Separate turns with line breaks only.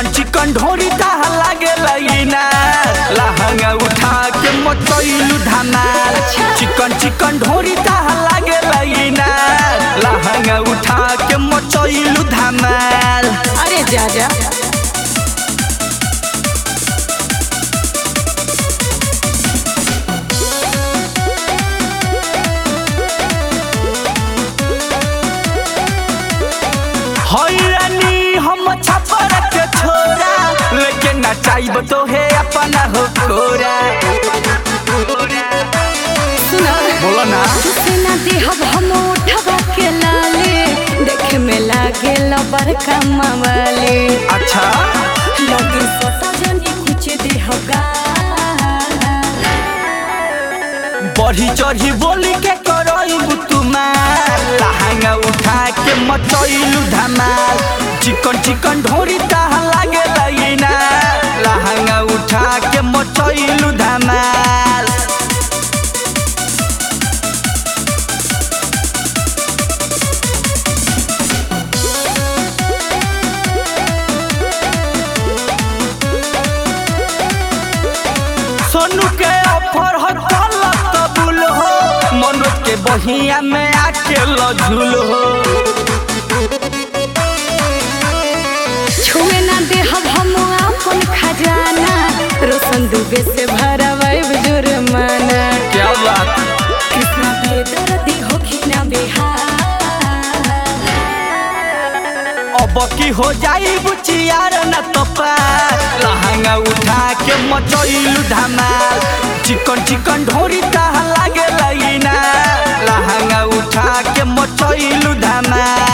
चिकन चिकन ढोरी ताहा लागे लईना लहंगा उठा के मचैलू धमाल चिकन चिकन ढोरी ताहा लागे लईना लहंगा उठा के मचैलू धमाल
अरे जा जा
हैरानी हम छपर के छोरा लेकिन नचाइब तो है अपना हो कोरा
सुना
बोलो ना
तुसे ना देहब हम उठबा के लाले देखे में लागे बड़का मावाले
अच्छा
लगे सोटा जनी कुछ देहगा
बढ़ी चढ़ी बोली के करइबू तुम्हार लहंगा उठा के मचैलू धमाल चिकन चिकन ढोरी ताहा लागे लईना लहंगा उठा के मचैलू धमाल सोनू के ऑफर हो तलब कबूल हो मनोज के बहिया में आके लझुल हो
छुए ना देहब हम अपन खजाना रोशन दुबे से भरवाइब जुर्माना
क्या बात
कृष्णा बेदर्दी होखी ना बिहार
अब की हो जाई बुचियार न तो पार लहंगा उठा के मचैलू धमाल चिकन चिकन ढोरी ताहा लागे लईना लहंगा उठा के मचैलू धमाल